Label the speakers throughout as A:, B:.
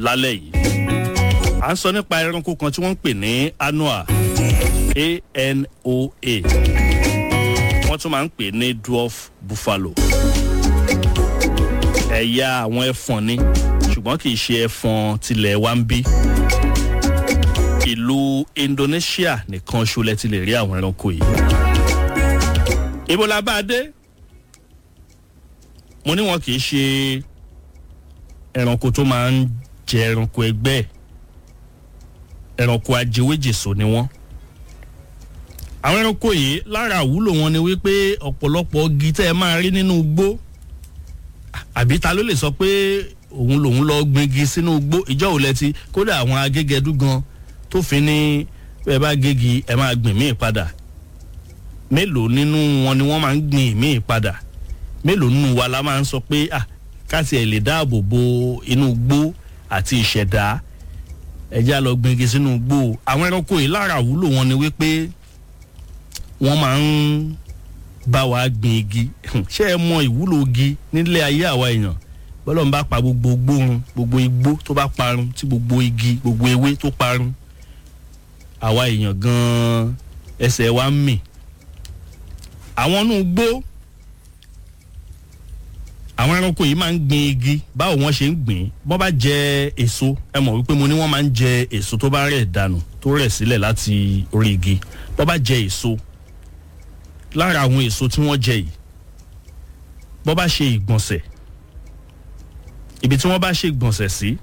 A: lálẹ́ yìí à ń sọ nípa ẹranko kan tí wọ́n ń pè ní anoa a-n-o-a wọ́n tún máa ń pè ní dwarf buffalo ẹ̀yà àwọn ẹfọ̀n ni ṣùgbọ́n kì í ṣe ẹfọ̀n tilẹ̀ wa ń bí ìlú indonesia nìkan ṣolẹ ti lè rí àwọn ẹranko yìí ibo la bá a dé mo ní wọn kì í ṣe ẹranko tó máa ń jẹ ẹranko ẹgbẹ́ ẹranko ajẹwéjèso ni wọ́n àwọn ẹranko yìí lára àwúlò wọn ni wípé ọ̀pọ̀lọpọ̀ igi tẹ́ ẹ máa rí nínú igbó àbí ta ló lè sọ pé òun lòun lọ gbingi sínú igbó ìjọ òun lẹ́tí kódà àwọn agégẹdú gan tó fi ní bẹ́ẹ̀ bá gégi ẹ máa gbìn míì padà mélòó nínú wọn ni wọ́n máa ń gbìn míì padà mélòó nínú wa la máa ń sọ pé ah káti ẹ̀ lè dáàbò bo inú igbó àti ìṣẹ̀dá ẹ̀já lọ gbingi sínú igbó àwọn ẹranko yìí lára àwúlò wọn ni wípé wọ́n máa ń bá wa gbin igi ṣé ẹ mọ ìwúlò igi nílé ayé àwa èèyàn bọ́lá ń bá pa gbogbo gbóhun gbogbo igbó tó bá parun tí gbogbo igi gbogbo ewé tó parun àwa èèyàn gan-an ẹsẹ̀ wa ń mì àwọn inú gbó àwọn ẹranko yìí máa ń gbin igi báwo wọ́n ṣe ń gbìn bọ́n bá jẹ èso ẹ mọ̀ wípé mo ní wọ́n máa ń jẹ èso tó bá rẹ̀ dànù tó rẹ̀ sílẹ̀ láti orí igi bọ́n bá jẹ èso lára àwọn èso tí wọ́n jẹ yìí bọ́n bá ṣe ìgbọ̀nsẹ̀ ibi tí wọ́n bá ṣe ìgbọ̀nsẹ̀ sí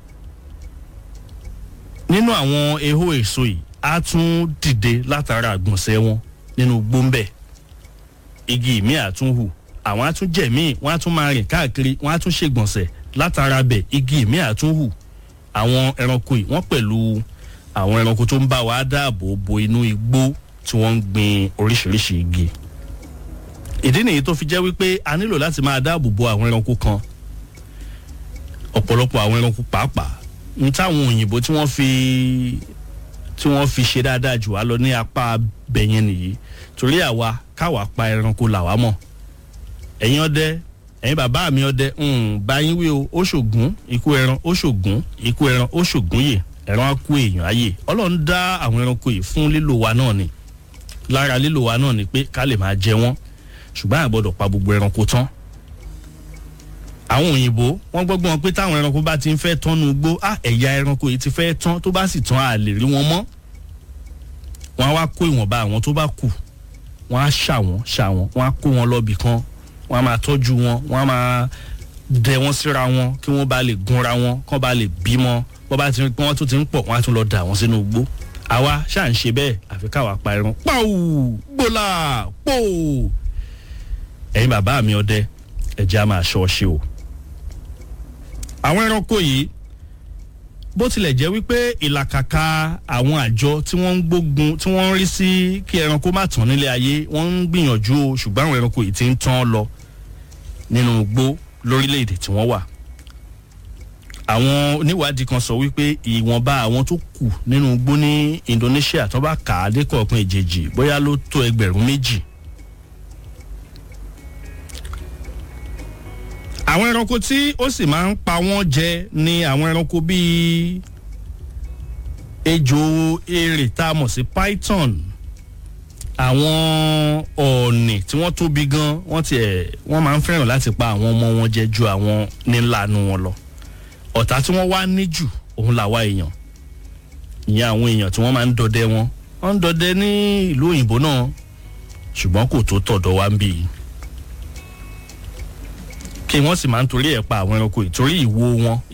A: nínú àwọn ehó èso yìí á tún dìde látara àgbọ̀nsẹ̀ wọn nínú gbóńbẹ̀ igi ìmí àtúnhù àwọn á tún jẹ̀ míì wọ́n á tún máa rìn káàkiri wọ́n á tún ṣègbọ̀nsẹ̀ látara bẹ̀ igi ìmí àtúnhù àwọn ẹranko yìí wọ́n pẹ̀lú àwọn ẹranko tó ń bá wa dáàbò bo inú igbó tí wọ́n ń gbin oríṣiríṣi igi ìdí nìyí tó fi jẹ́ wípé a nílò láti máa dáàbò bo àwọn ẹranko kan ọ̀pọ̀lọpọ̀ àwọn ẹranko pàápàá n táwọn òyìnbó tí wọ́n fi tí wọ́n fi ṣe dáadáa jù wá lọ ní apá bẹ̀yẹn nìyí torí àwa káwa pa ẹranko làwa mọ̀ ẹ̀yin ọdẹ ẹ̀yin bàbá mi ọdẹ báyìí wí o ó ṣògùn ikú ẹran ó ṣògùn ikú ẹran ó ṣògùn yè ẹran á kú èèyàn ayè ọlọ́run dá àwọn ẹranko yìí fún lílò wa náà ni lára lílò wa náà ni pé ká lè máa jẹ wọ́n ṣùgbọ́n àgbọ̀dọ̀ pa gbogbo ẹranko tán àwọn òyìnbó wọ́n gbọ́gbọ́n pé táwọn ẹranko bá ti ń fẹ́ tán nu gbó á ẹ̀yà ẹranko yìí ti fẹ́ tán tó bá sì tán a lè rí wọn mọ́ wọ́n á wá kó ìwọ̀nba àwọn tó bá kù wọ́n á ṣà wọ́n ṣà wọ́n wọ́n á kó wọn lọ́bì kan wọ́n á máa tọ́jú wọn wọ́n á máa dẹ wọ́n síra wọn kí wọ́n bá lè gúnra wọn kán bá lè bímọ wọ́n bá ti rí pé wọ́n tún ti ń pọ̀ wọ́n á tún lọ dà wọ́n sínú igbó àwa ṣáà ń ṣe bẹ́ẹ̀ àfi káwa pa ẹran pàù gbòlà pò ẹ̀yin bàbá mi ọdẹ ẹ̀jẹ̀ á máa ṣọ́ ṣe o àwọn ẹranko yìí bó tilẹ̀ jẹ́ wípé ìlàkàkà àwọn àjọ tí wọ́n ń gbógun tí wọ́n ń rí sí kí ẹranko má tán nílé ayé wọ́n ń gbìyànjú o ṣùgbọ́n àwọn ẹranko yìí ti ń tán lọ nínú igbó lórílẹ̀‐èdè tí wọ́n wà. àwọn oníwádìí kan sọ wípé ìwọ̀nba àwọn tó kù nínú igbó ní Indonesia tó bá kà á dé kọ̀ọ̀kan ìjèjì bóyá ló tó ẹgbẹ̀rún méjì. àwọn ẹranko tí ó sì máa ń pa wọ́n jẹ ni àwọn ẹranko bíi ejò erè tá a mọ̀ sí python àwọn ọ̀ọ̀nì tí wọ́n tóbi gan wọ́n tiẹ̀ wọ́n máa ń fẹ́ràn láti pa àwọn ọmọ wọn jẹ ju àwọn nílànú wọn lọ ọ̀tá tí wọ́n wá ní jù òun làwa èèyàn ìyẹn àwọn èèyàn tí wọ́n máa ń dọdẹ wọn wọ́n ń dọdẹ ní ìlú òyìnbó náà ṣùgbọ́n kò tó tọ̀dọ̀ wá ń bì í kí wọ́n sì máa ń torí ẹ̀ pa àwọn ẹranko ìtorí ìwo wọn